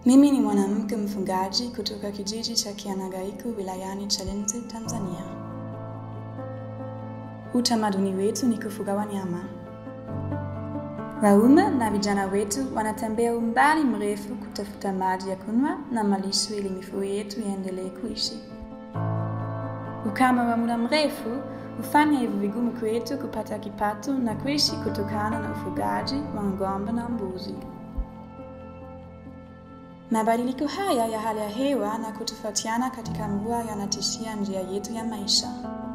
Mimi ni mwanamke mfugaji kutoka kijiji cha Kianagaiku wilayani Chalinze, Tanzania. Utamaduni wetu ni kufuga wanyama. Waume na vijana wetu wanatembea umbali mrefu kutafuta maji ya kunywa na malisho ili mifugo yetu iendelee kuishi. Ukame wa muda mrefu hufanya hivyo vigumu kwetu kupata kipato na kuishi kutokana na ufugaji wa ng'ombe na mbuzi. Mabadiliko haya ya hali ya hewa na kutofautiana katika mvua yanatishia njia yetu ya maisha.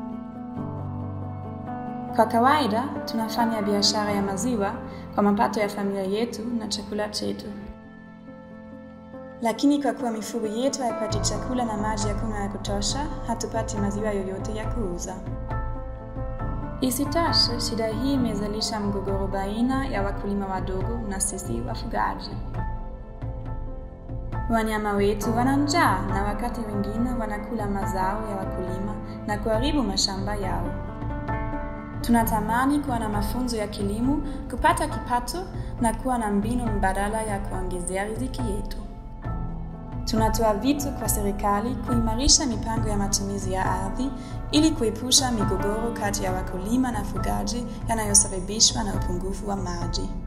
Kwa kawaida, tunafanya biashara ya maziwa kwa mapato ya familia yetu na chakula chetu. Lakini kwa kuwa mifugo yetu haipati chakula na maji ya kunywa ya kutosha, hatupati maziwa yoyote ya kuuza. Isitoshe, shida hii imezalisha mgogoro baina ya wakulima wadogo na sisi wafugaji. Wanyama wetu wana njaa na wakati wengine wanakula mazao ya wakulima na kuharibu mashamba yao. Tunatamani kuwa na mafunzo ya kilimo, kupata kipato na kuwa na mbinu mbadala ya kuongezea riziki yetu. Tunatoa vitu kwa serikali kuimarisha mipango ya matumizi ya ardhi ili kuepusha migogoro kati ya wakulima na fugaji yanayosababishwa na upungufu wa maji.